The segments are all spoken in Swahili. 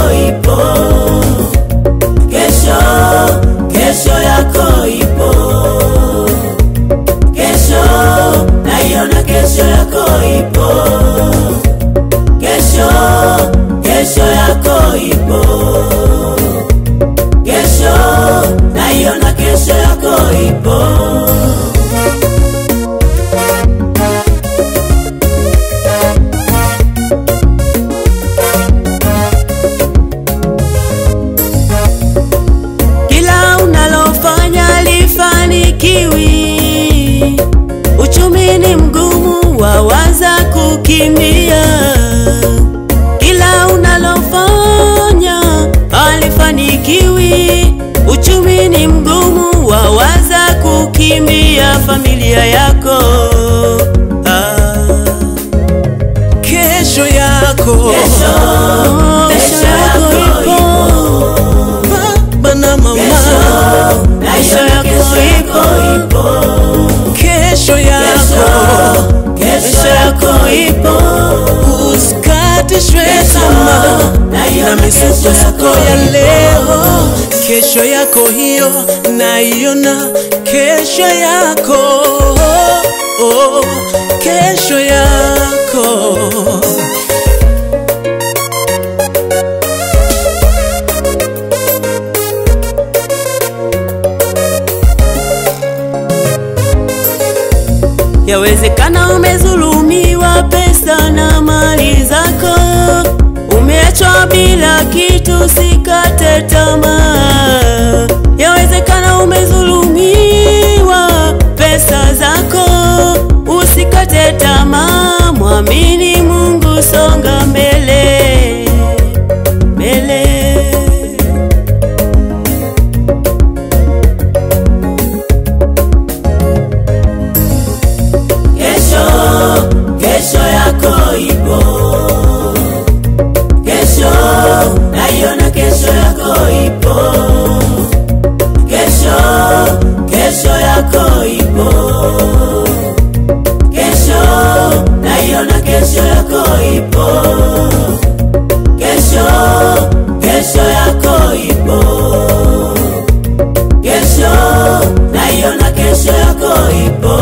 ipo, kesho, kesho yako ipo, kesho, naiona kesho yako ipo, kesho, kesho yako ipo, kesho, naiona kesho yako ipo. Kila unalofanya lifanikiwi, uchumi ni mgumu, wawaza kukimbia. Kila unalofanya halifanikiwi, uchumi ni mgumu, wawaza kukimbia familia yako. Ah. Kesho yako Kesho, kesho yako ipo. baba na mama, Kesho yako ipo, kesho yako kesho yako ipo, usikatishwe tamaa na misukosuko ya leo. Kesho yako hiyo naiona, kesho yako oh, kesho yako Yawezekana umezulumiwa pesa na mali zako, umeachwa bila kitu, sikate tamaa. Yawezekana umezulumiwa pesa zako, usikate tamaa, mwamini Mungu, songa mbele mbele. Kesho, kesho yako ipo, kesho, naiona kesho yako ipo, kesho, kesho yako ipo, kesho, naiona kesho yako ipo, kesho, kesho yako ipo, kesho, naiona kesho yako ipo.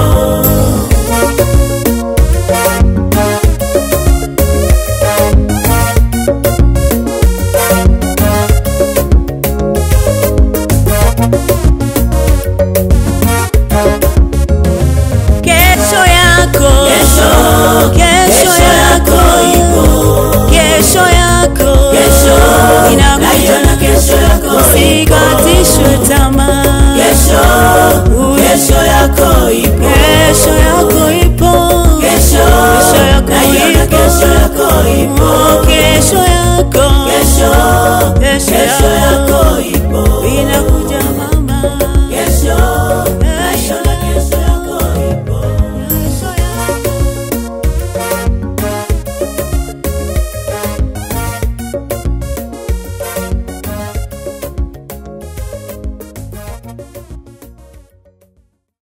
Kesho yako, Kesho, kesho kesho yako ipo. kesho yako Kesho, inakuja, naiona kesho yako ipo. usikatishwe tamaa. Kesho, kesho yako ipo. Kesho yako ipo, Kesho, Kesho yako naiona ipo. kesho yako ipo. Oh, kesho yako, Kesho, Kesho kesho yako. yako ipo.